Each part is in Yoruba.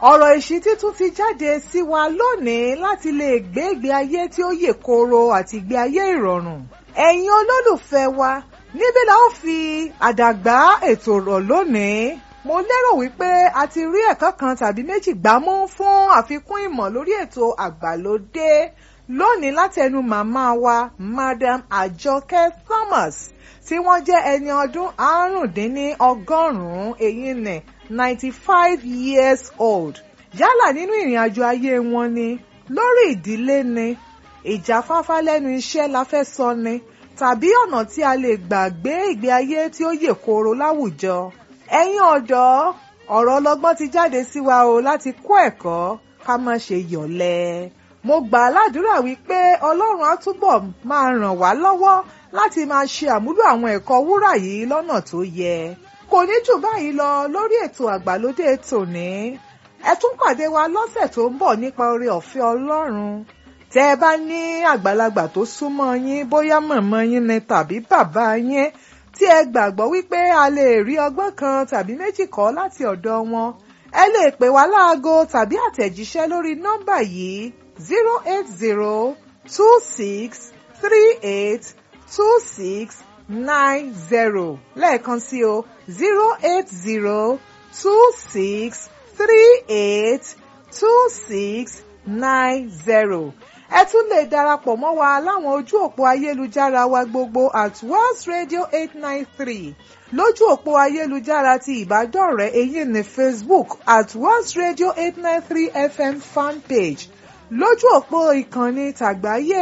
ọ̀rọ̀ ìṣítí tún ti jáde sí wa lónìí láti lè gbé ìgbé ayé tí ó yè kooro àti ìgbé ayé ìrọ̀rùn. ẹ̀yin olólùfẹ́ wa níbí la ó fi àdàgbà ètò rọ̀ lónìí. mo lérò wípé a ti rí ẹ̀kọ́ kan tàbí méjì gbámú fún àfikún ìmọ̀ lórí ètò àgbàlódé lónìí látẹnu màmá wa madam àjọkẹ́ thomas tí wọ́n jẹ́ ẹni ọdún àrùndínlọ́gọ́rùn-ún èyí nì ninety five years old yálà nínú ìrìn àjò ayé wọn ni lórí ìdílé ni ìjáfáfá lẹ́nu iṣẹ́ la fẹ́ sọ ni tàbí ọ̀nà tí a lè gbà gbé ìgbé ayé tí ó yè kooro láwùjọ ẹ̀yin ọ̀dọ́ ọ̀rọ̀ ọlọ́gbọ́n ti jáde sí wa o láti kọ́ ẹ̀kọ́ ká má ṣe yọ̀lẹ mo gbà á ládùúrà wípé ọlọ́run á túbọ̀ máa ràn wá lọ́wọ́ láti máa ṣe àmúlò àwọn ẹ̀kọ́ wúrà yìí lọ́nà tó yẹ kò ní jù báyìí lọ lórí ètò àgbàlódé tòní ẹ tún pàdé wa lọ́sẹ̀ tó ń bọ̀ nípa oore ọ̀fẹ́ ọlọ́run tẹ́ ẹ bá ní àgbàlagbà tó súnmọ́ yín bóyá mọ̀mọ́ yín ni tàbí bàbá yín tí ẹ gbàgbọ́ wípé a lè rí ọgbọ́n kan tàbí méjì kọ́ láti ọ̀dọ̀ wọn ẹ lè pè wá láago tàbí àtẹ̀jíṣẹ́ lórí nọ́mbà yìí zero eight zero two six three eight two six nine zero lẹ́ẹ̀kan sí o zero eight zero two six three eight two six nine zero ẹ tún lè darapọ̀ mọ́ wa láwọn ojú òpó ayélujára wa gbogbo at Wells Radio eight nine three lójú òpó ayélujára ti ìbádọ́rẹ̀ẹ́ èyí ní Facebook at Wells Radio eight nine three FM fanpage lójú òpó ìkànnì tàgbáyé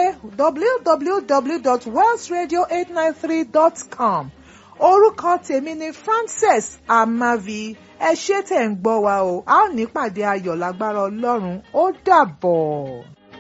www.wellsradio893.com orúkọ tèmi ni Frances Amavi ẹ ṣé tẹ̀ ń gbọ́ wa o a ó nípàdé ayọ̀ lágbára Ọlọ́run ó dàbọ̀.